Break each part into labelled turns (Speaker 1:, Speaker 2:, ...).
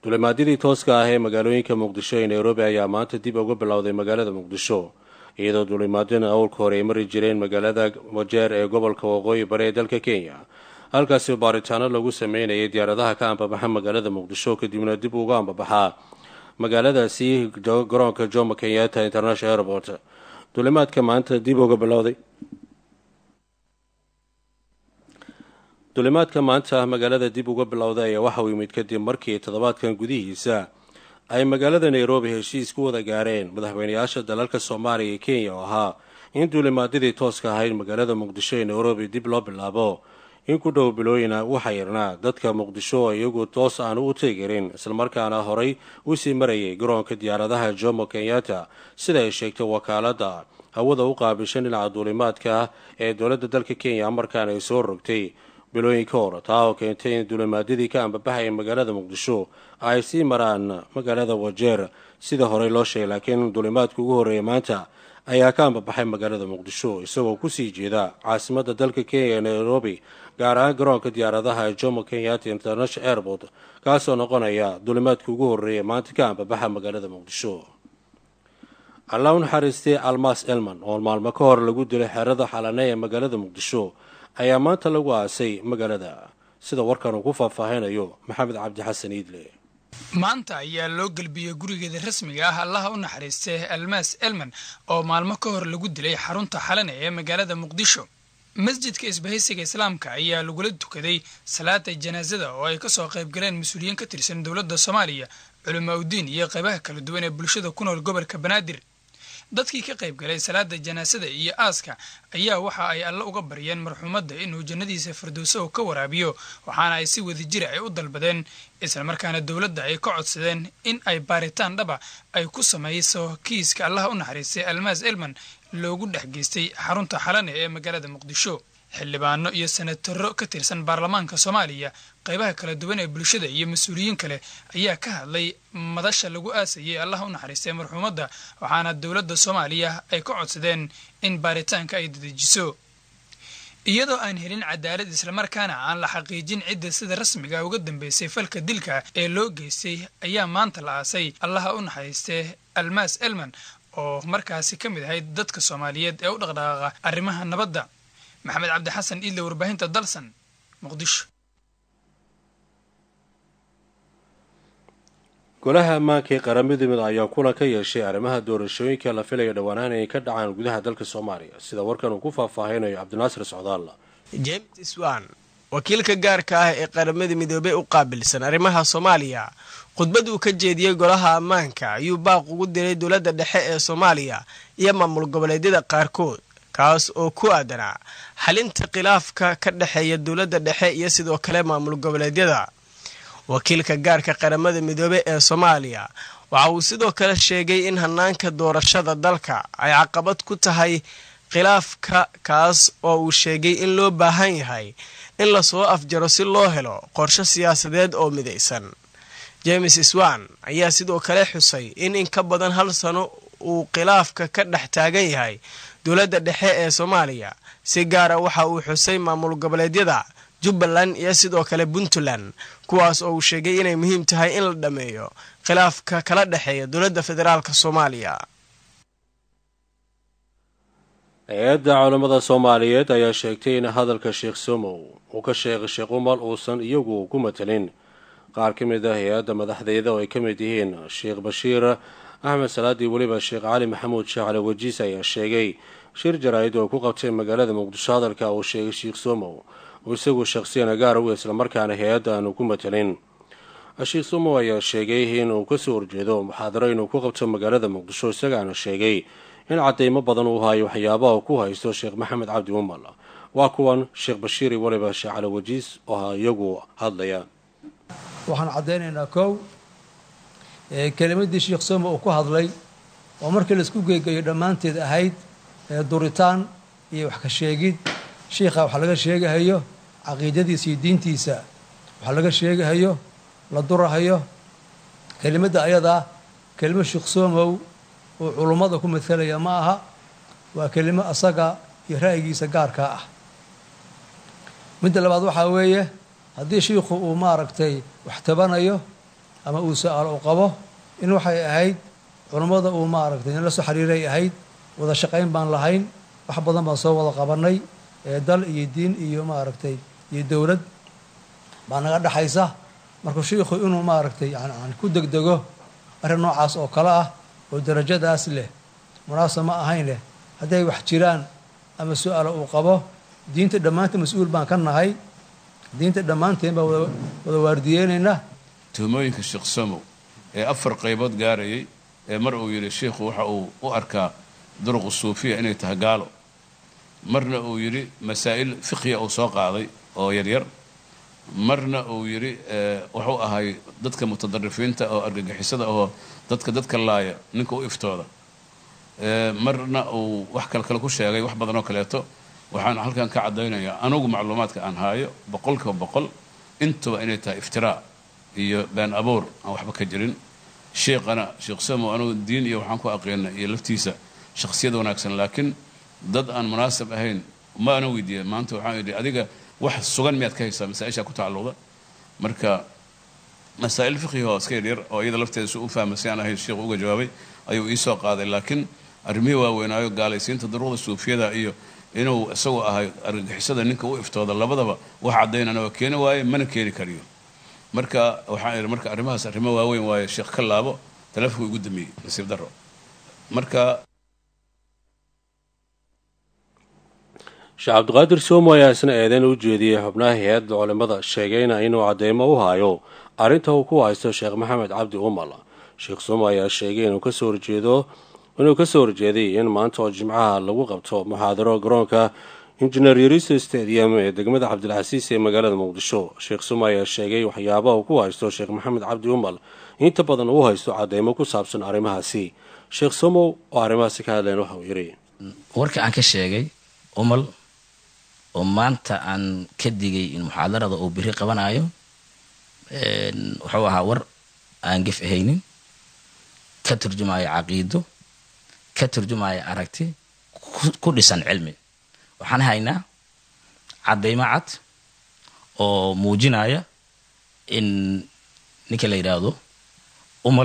Speaker 1: dulimaadyadii tooska ah ee magaalooyinka muqdisho ee nairobi ayaa maanta dib uga bilowday magaalada muqdisho iyadoo dulimaadyana awlka hore ay mari jireen magaalada wajeer ee gobolka waqooyi bari ee dalka kenya halkaasi baaritaano lagu sameynayay diyaaradaha ka ambabaxa magaalada muqdisho kadibna dib uga ambabaxaa magaaladaasi garoonka jomo kenyatta international airport dulimaadka maanta dib uga bilowday dulimaadka maanta magaalada dib uga bilowday ayaa waxa uu yimid kadib markii toddobaadkan gudihiisa ay magaalada nairobi heshiis ku wada gaareen madaxweynayaasha dalalka soomaaliya iyo kenya oo ahaa in duulimaadyadii tooska ahayd magaalada muqdisho ee nairobi dib loo bilaabo in ku dhow bilooyina waxaa yarnaa dadka muqdisho oo iyagu toos aan u teegarin islamarkaana horay usii marayay garoonka diyaaradaha jomo kenyatta sida ay sheegtay wakaalada hawada u qaabishan dhinaca duulimaadka ee dowladda dalka kenya markaan ay soo rogtay bilooyinka hor taa oo keentay in duulimaadyadii ka ambabaxaya magaalada muqdisho ay sii maraan magaalada wajeer sida horey loo sheegay laakiin duulimaadka ugu horreeya maanta ayaa ka ambabaxay magaalada muqdisho isagoo kusii jeeda caasimada dalka kenya ee nairobi gaar ahaan garoonka diyaaradaha ee jomo kenyatta international airport kaasoo noqonaya duulimaadka ugu horreeya maanta ka ambabaxa magaalada muqdisho allah u naxariistay almas elman oo maalmo ka hor lagu dilay xerada xalane ee magaalada muqdisho ayaa maanta lagu aasay magaalada sida warkan uu ku faahfaahinayo maxamed cabdi xasan iidle
Speaker 2: maanta ayaa loo gelbiyey gurigeeda rasmiga ah allaha u naxariistay almaas elman oo maalmo ka hor lagu dilay xarunta xalane ee magaalada muqdisho masjidka isbahaysiga islaamka ayaa lagula tukaday salaada janaasada oo ay kasoo qayb galeen mas-uuliyiin ka tirsan dowladda soomaaliya culamaa udiin iyo qaybaha kala duwan ee bulshada ku nool gobolka banaadir dadkii ka qayb galay salaada janaasada iyo aaska ayaa waxa ay alle uga baryeen marxuumadda inuu jannadiisa firdowso ka waraabiyo waxaana ay si wadajira ay u dalbadeen islamarkaana dowladda ay ka codsadeen in ay baaritaan dhaba ay ku samayso kiiska allaha u naxariistay almaas elman loogu dhex geystay xarunta xalane ee magaalada muqdisho xildhibaano iyo senataro ka tirsan baarlamaanka soomaaliya qaybaha kala duwan ee bulshada iyo mas-uuliyiin kale ayaa ka hadlay madasha lagu aasayay allah u naxariistay marxuumadda waxaana dowladda soomaaliya ay ka codsadeen in baaritaanka ay dadejiso iyadoo aan helin cadaalad islamarkaana aan la xaqiijin cidda sida rasmiga uga dambeysay falka dilka ee loo geystay ayaa maanta la aasay allaha u naxariistay almaas elman oo markaasi ka mid ahayd dadka soomaaliyeed ee u dhaqdhaqaaqa arrimaha nabadda maxamed cabdi xasan iidle warbaahinta dalsan muqdisho
Speaker 1: golaha ammaanka ee qaramada mid ayaa kulan ka yeeshay arrimaha doorashooyinka la filaya dhowaanahan inay ka dhacaan gudaha dalka soomaaliya sida warkan uu ku faahfaahinayo cabdinaasir socdaalla
Speaker 3: james swan wakiilka gaarka ah ee qaramada midoobey u qaabilsan arrimaha soomaaliya khudbad uu ka jeediyey golaha ammaanka ayuu baaq ugu diray dowladda dhexe ee soomaaliya iyo maamul goboleedyada qaarkood kaas oo ku aadanaa xalinta khilaafka ka dhexeeya dowladda dhexe iyo sidoo kale maamul goboleedyada wakiilka gaarka qaramada midoobe ee soomaaliya waxa uu sidoo kale sheegay in hanaanka doorashada dalka ay caqabad ku tahay khilaafka kaas oo uu sheegay in loo baahan yahay in lasoo afjaro si loo helo qorshe siyaasadeed oo midaysan james swan ayaa sidoo kale xusay in in ka badan hal sano uu khilaafka ka dhex taagan yahay dowladda dhexe ee soomaaliya si gaara waxa uu xusay maamul goboleedyada jubbaland iyo sidoo kale puntland kuwaas oo uu sheegay inay muhiim tahay in la dhammeeyo khilaafka kala dhexeeya dowladda federaalk soomaaliya
Speaker 1: hay-adda culammada soomaaliyeed ayaa sheegtay in hadalka sheekh somow uu ka sheegay sheekh umal uusan iyagu ku matelin qaar ka mid ah hay-adda madaxdeeda oo ay ka mid yihiin sheekh bashiir axmed salaadii weliba sheekh cali maxamuud sheekh cali wajiis ayaa sheegay shir jaraa'id oo ku qabtay magaalada muqdisho hadalka uu sheegay sheekh somow uu isagu shakhsiyana gaar u islamarkaana hay-adda aanu ku matelin sheekh somow ayaa sheegay inuu kasoo horjeedo muxaadaro inuu ku qabto magaalada muqdisho isagaana sheegay in cadeymo badan uu hayo waxyaabaha ku haysto sheekh maxamed cabdi umal waa kuwan sheekh bashiiri weliba sheekh cali wajiis oo iyagu hadlaya
Speaker 4: waxaan caddaynaynaa kow kelimadii sheekh somo uu ku hadlay oo markii laisku geegeeyo dhammaanteed ahayd duritaan iyo wax ka sheegid shiikha wax laga sheegahayo caqiidadiisa iyo diintiisa wax laga sheegahayo la durahayo kelimadda ayadaa kelimo sheekh somow uu culummada ku matalaya ma aha waa kelimo asaga iyo ra'yigiisa gaarkaa ah midda labaad waxaa weeye haddii shiikhu uu maaragtay wax tabanayo ama uu su-aalo u qabo in waxay ahayd culummada uu maaragtay in la soo xiriiray ahayd wada shaqayn baan lahayn wax badan baan soo wada qabanay dal iyo diin iyo maaragtay iyo dowlad baa naga dhexaysa marka shiikhu inuu maaragtay yani ku degdego arrin noocaas oo kale ah oo darajadaas leh munaasab ma ahayn leh hadday wax jiraan ama su-aalo uu qabo diinta dhammaanta mas-uul baan ka nahay diinta dhammaanteen baan wada waardiyeynaynaa
Speaker 5: tuhmooyinka sheekh somow ee afar qaybood gaarayay ee mar uu yidhi sheikhu waxa uu u arkaa duruqu suufiya inay tahay gaalo marna uu yidhi masaa'il fiqhiya uu soo qaaday oo yaryar marna uu yidhi wuxuu ahay dadka mutadarifiinta oo argagixisada oo dadka dadka laaya ninka u iftooda marna uu wax kale kale ku sheegay wax badan oo kaleeto waxaan halkan ka caddaynayaa anugu macluumaadka aan haayo boqolkiiba boqol intuba inay tahay iftiraa iyo been abuur aan waxba ka jirin sheekhana sheekh samo anugu diin iyo waxaan ku aqeena iyo laftiisa shakhsiyad wanaagsan laakiin dad aan munaasab ahayn ma ana weydiiya maanta waxaan idhi adiga wax sugan miyaad ka haysaa masaa-ishaa ku tacalluqda marka masaa'il fiqhiga oo iska yaryar oo iyada lafteeda si u fahma si aan ahayn sheekhu uga jawaabay ayuu iisoo qaaday laakiin arrimihii waaweynaayo gaalaysiinta daruuqda suufiyada iyo inuu isagoo ahay argagixisada ninka u iftooda labadaba wax caddaynana waa keeni waaye mana keeni kariyo marka waxaan idhi marka arrimahaas arrimo waaweyn waaye sheekh ka laabo taleefonka igu damiyey nasiib daro marka
Speaker 1: sheekh cabdiqaadir soomo ayaa isna eedeyn u jeediyey xubnaha hay-adda culimmada sheegayna inuu cadeymo u hayo arrinta uu ku haysto sheekh maxamed cabdi umal sheekh soomo ayaa sheegay inuu kasoo horjeedo inuu kasoo horjeeday in maanta oo jimcaha lagu qabto muxaadaro garoonka injineer yariso stadium ee degmada cabdilcasiis ee magaalada muqdisho sheekh sumo ayaa sheegay waxyaabaha uu ku haysto sheekh maxamed cabdi umal inta badan uu haysto cadeymo ku saabsan arrimahaasi sheekh somow oo arrimahaasi ka hadleen waxa uu yidhi
Speaker 6: warka aan ka sheegay umal oo maanta aan ka digay in muxaadarada uu biri qabanayo wuxuu ahaa war aan gef ahaynin ka turjumaya caqiido ka turjumaya aragti ku dhisan cilmi waxaan haynaa caddaymo cad oo muujinaya in ninka la yidhaahdo umal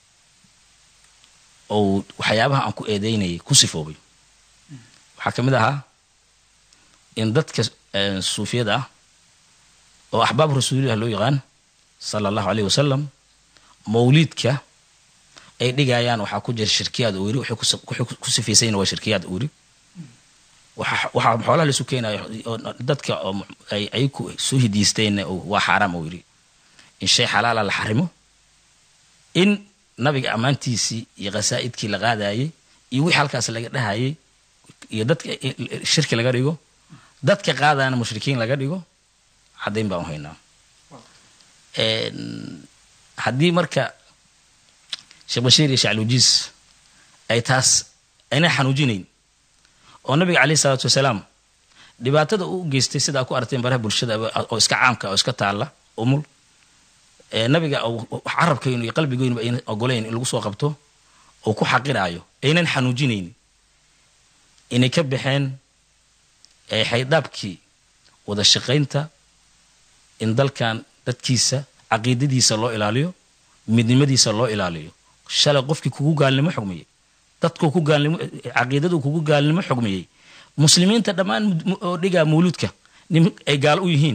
Speaker 6: ou waxyaabaha aan ku eedeynayay ku sifoobay waxaa ka mid ahaa in dadka suufiyada ah oo axbaab rasuulilah loo yaqaan sala allahu aleyh wasalam mawliidka ay dhigayaan waxaa ku jira shirkiyaad uu yiri wuxuu ku sifaysayna waa shirkiyaad uu yiri waxaa xoolaha laisu keenayo dadka ay ku soo hidiisteenna waa xaaraam uu yiri in shay xalaala la xarimo in nabiga ammaantiisii iyo khasaa'idkii la qaadayay iyo wixii halkaas laga dhahayay iyo dadka shirki laga dhigo dadka qaadana mushrikiin laga dhigo caddayn baan u haynaa haddii marka sheekh bashiir iyo shaclujiis ay taas ayna xanuujinayn oo nabiga caleyh isalaatu wasalaam dhibaatada uu geystay sidaa ku arteen baraha bulshada oo iska caamka oo iska taalla umul nabiga carabkaynu iyo qalbigeynu ayna ogolayn in lagu soo qabto oo ku xaqiraayo aynan xanuujinayn inay ka baxeen xaydaabkii wada shaqaynta in dalkan dadkiisa caqiidadiisa loo ilaaliyo midnimadiisa loo ilaaliyo shalay qofkii kugu gaalnimo xugmiyey dadkuu ku gaalnimo caqiidaduu kugu gaalnimo xugmiyey muslimiinta dhammaan oo dhigaa mawluudka nim ay gaal u yihiin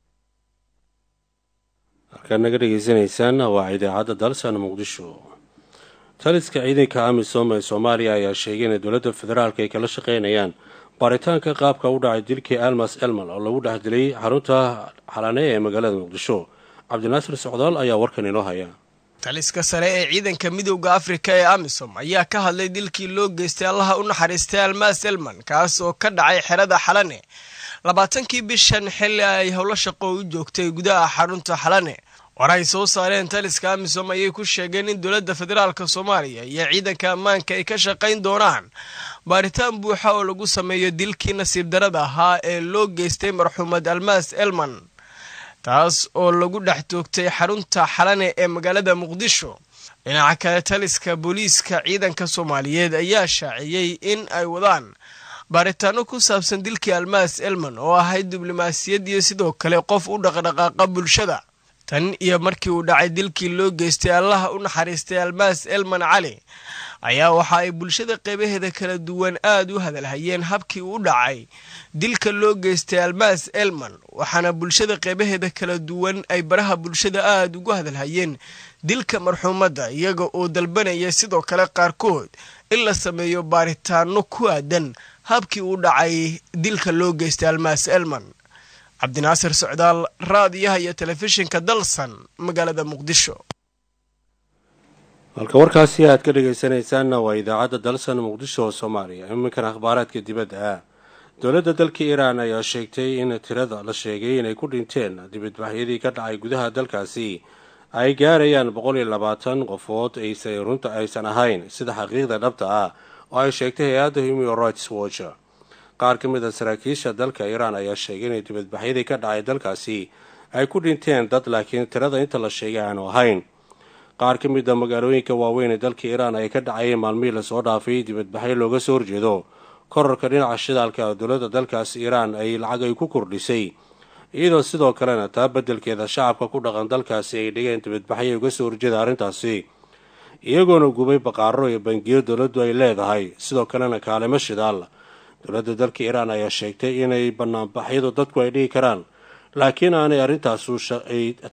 Speaker 1: halkaad naga dhegaysanaysaan waa idaacadda dalsan muqdisho taliska ciidanka amisom ee soomaaliya ayaa sheegay inay dowladda federaalk ay kala shaqaynayaan baaritaanka qaabka u dhacay dilkii almas elman oo lagu dhex dilay xarunta xalane ee magaalada muqdisho cabdinaasir socdaal ayaa warkan inoo haya
Speaker 3: taliska sare ee ciidanka midowda afrika ee amisom ayaa ka hadlay dilkii loo geystay allaha u naxariistay almas elman kaas oo ka dhacay xerada xalane labaatankii bishan xilli ay howlo shaqo u joogtay gudaha xarunta xalane war ay soo saareen taliska amisom ayay ku sheegeen in dowladda federaalka soomaaliya iyo ciidanka ammaanka ay ka shaqayn doonaan baaritaan buuxa oo lagu sameeyo dilkii nasiib darada ahaa ee loo geystay marxuumad almas elman taas oo lagu dhex toogtay xarunta xalane ee magaalada muqdisho dhinaca kale taliska booliiska ciidanka soomaaliyeed ayaa shaaciyey in ay wadaan baaritaano ku saabsan dilkii almas elman oo ahayd diblomaasiyad iyo sidoo kale qof u dhaqdhaqaaqa bulshada tan iyo markii uu dhacay dilkii loo geystay allaha u naxariistay almaas elman cali ayaa waxa ay bulshada qeybaheeda kala duwan aada u hadalhayeen habkii uu dhacay dilka loo geystay almaas elman waxaana bulshada qeybaheeda kala duwan ay baraha bulshada aada ugu hadalhayeen dilka marxuumadda iyaga oo dalbanaya sidoo kale qaarkood in la sameeyo baaritaano ku aadan habkii uu dhacay dilka loo geystay almaas elman cabdinaasir socdaal raadiyaha iyo telefishinka dalsan magaalada muqdisho
Speaker 1: halka warkaasi aad ka dhegaysanaysaanna waa idaacadda dalsan muqdisho oo soomaaliya iminkan akhbaaraadka dibadda ah dowladda dalka iiraan ayaa sheegtay in tirada la sheegay inay ku dhinteen dibadbaxyadii ka dhacay gudaha dalkaasi ay gaarayaan boqol iyo labaatan qofood aysa runta aysan ahayn sida xaqiiqda dhabta ah oo ay sheegtay hay-adda human rights watch qaar ka mid a saraakiisha dalka iiraan ayaa sheegay inay dibadbaxyadii ka dhacay dalkaasi ay ku dhinteen dad laakiin tirada inta la sheegay aanu ahayn qaar ka mid a magaalooyinka waaweyn ee dalka iiraan ay ka dhacayeen maalmihii lasoo dhaafay dibadbaxyo looga soo horjeedo korarka dhinaca shidaalka dowladda dalkaas iiraan ay lacag ay ku kordhisay iyadoo sidoo kalena taa beddelkeeda shacabka ku dhaqan dalkaasi ay dhigeen dibadbaxyo uga soo horjeeda arrintaasi iyagoona gubay baqaaro iyo bangiyo dowladdu ay leedahay sidoo kalena kaalimo shidaal dowladda dalka iiraan ayaa sheegtay inay banaanbaxyadu dadku ay dhigi karaan laakiin aanay arrintaasu